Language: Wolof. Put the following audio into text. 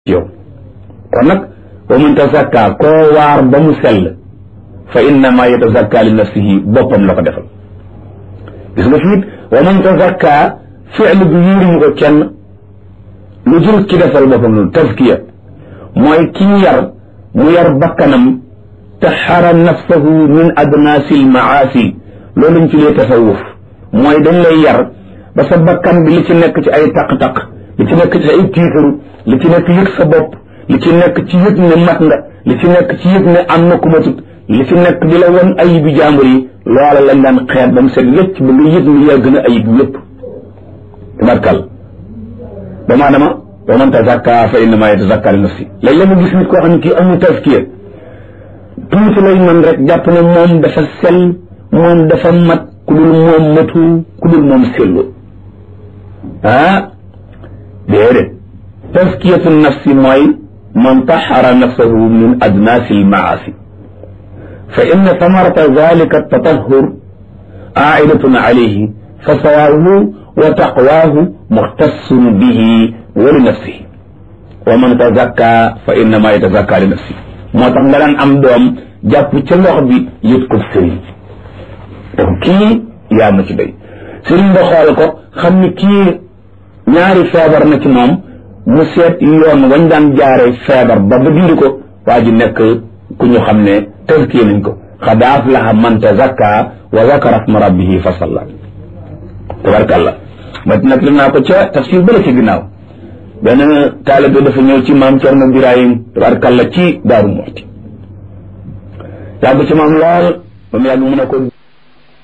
yow kon nag wa man tazakka koo waar ba mu sell fa innama yatazakka li nafsihi boppam la ko defal gis nga fiit wa man tazakka fi'l bi yéeruñu ko kenn lu dul ki defal boppam loolu tazkiya mooy kii yar mu yar bakkanam taxara nafsahu min adnaasi lmaasi loolu lañ ci lee tasawuf mooy dañ lay yar ba sa bakkan bi li ci nekk ci ay taq-taq li ci nekk ci ay tiitaru li ci nekk yëg sa bopp li ci nekk ci yëg ne mat nga li ci nekk ci yëg ne am na ku matut li ci nekk di la won ayib bi jàmbur yi loola lañ daan xeet ba mu set wécc ba nga yëg ni yaa gën a ayib yépp tabarkal ba maadama wa man tazakka fa innama yatazakka li nafsi léeg-léeg mu gis nit koo xam ne kii amul tazkiya tuuti lay mën rek jàpp ne moom dafa sell moom dafa mat ku dul moom matu ku dul moom sellu ah déedéet tazkiyatu nafsi mooy man taxara nafsahu min adnaasi almaasi fa inna samarata dalika tatahur aidatun alayhi fa sawaahu wa taqwaahu muxtassun bihi wa li nafsihi wa man tazakka fa innama yatazakka li nafsi moo tax nga daan am doom jàpp ca lox bi yët ko sëriñ te kii yaa ma ci doy sëriñ ba xool ko xam ni kii ñaari feebar na ci moom mu seet yoon wañ daan jaare feebar ba ba dindi ko waa ji nekk ku ñu xam ne tazkiya nañ ko xad aflaha man tazakka wa zakara sma rabbihi fa salla tabarkàllah ma nag li naa ko ca tafsir bële ci ginnaaw benn taalibe dafa ñëw ci maam Cerno Birahim tabarkàllah ci Daaru Muxti yàgg ci maam lool ba mu yàgg mu ne ko